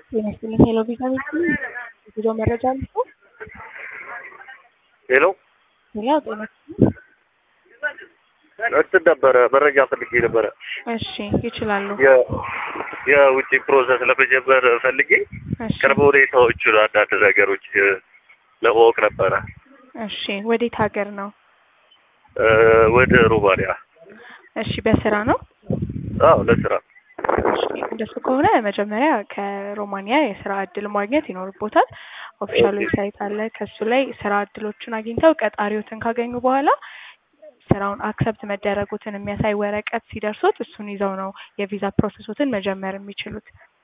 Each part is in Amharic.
ጤና ይስጥልኝ። ሄሎ ቪዛ ቤት ጉዞ መረጃ ልቶ ሄሎ ሌላ ጤና ይስጥልኝ። እንትን ነበረ መረጃ ፈልጌ ነበረ። እሺ ይችላሉ። የ- የውጭ ፕሮሰስ ለመጀመር ፈልጌ እሺ ቅርብ ሁኔታዎቹን አንዳንድ ነገሮች እ፣ ለማወቅ ነበረ እሺ ወዴት ሀገር ነው? እ፣ ወደ ሩማንያ። እሺ በስራ ነው? አዎ ለስራ እሺ እንደሱ ከሆነ መጀመሪያ ከሮማኒያ የስራ እድል ማግኘት ይኖርቦታል። ኦፊሻል ኦኬ። ዌብሳይት አለ። ከሱ ላይ ስራ እድሎችን አግኝተው ቀጣሪዎትን ካገኙ በኋላ ስራውን አክሰፕት መደረጉትን የሚያሳይ ወረቀት ሲደርሱት እሱን ይዘው ነው የቪዛ ፕሮሰሶትን መጀመር የሚችሉት።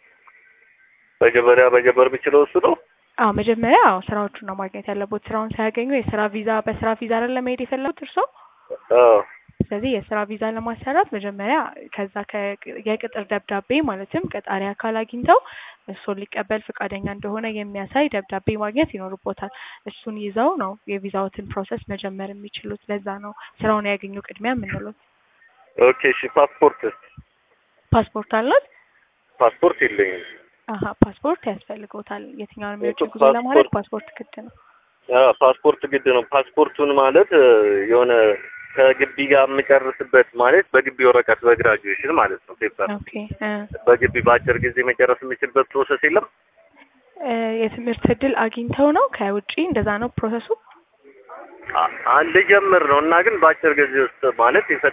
መጀመሪያ መጀመር የምችለው እሱ ነው። አዎ መጀመሪያ አዎ ስራዎቹን ነው ማግኘት ያለቦት። ስራውን ሳያገኙ የስራ ቪዛ በስራ ቪዛ አይደለም መሄድ የፈለጉት እርስዎ። አዎ ስለዚህ የስራ ቪዛ ለማሰራት መጀመሪያ ከዛ ከ- የቅጥር ደብዳቤ ማለትም ቀጣሪ አካል አግኝተው እሱን ሊቀበል ፈቃደኛ እንደሆነ የሚያሳይ ደብዳቤ ማግኘት ይኖርቦታል። እሱን ይዘው ነው የቪዛዎትን ፕሮሰስ መጀመር የሚችሉት። ለዛ ነው ስራውን ያገኙ ቅድሚያ የምንሉት። ኦኬ። እሺ ፓስፖርት ፓስፖርት አለት? ፓስፖርት የለኝም። አሀ ፓስፖርት ያስፈልገውታል። የትኛውንም የውጭ ጉዞ ፓስፖርት- ለማድረግ ፓስፖርት ግድ ነው። አዎ ፓስፖርት ግድ ነው። ፓስፖርቱን ማለት እ፣ የሆነ ከግቢ ጋር የምጨርስበት ማለት በግቢ ወረቀት በግራጁዌሽን ማለት ነው ፔፐር ኦኬ እ በግቢ በአጭር ጊዜ መጨረስ የምችልበት ፕሮሰስ የለም። እ የትምህርት እድል አግኝተው ነው ከውጪ እንደዛ ነው ፕሮሰሱ? አ- አንድ ጀምር ነው እና ግን በአጭር ጊዜ ውስጥ ማለት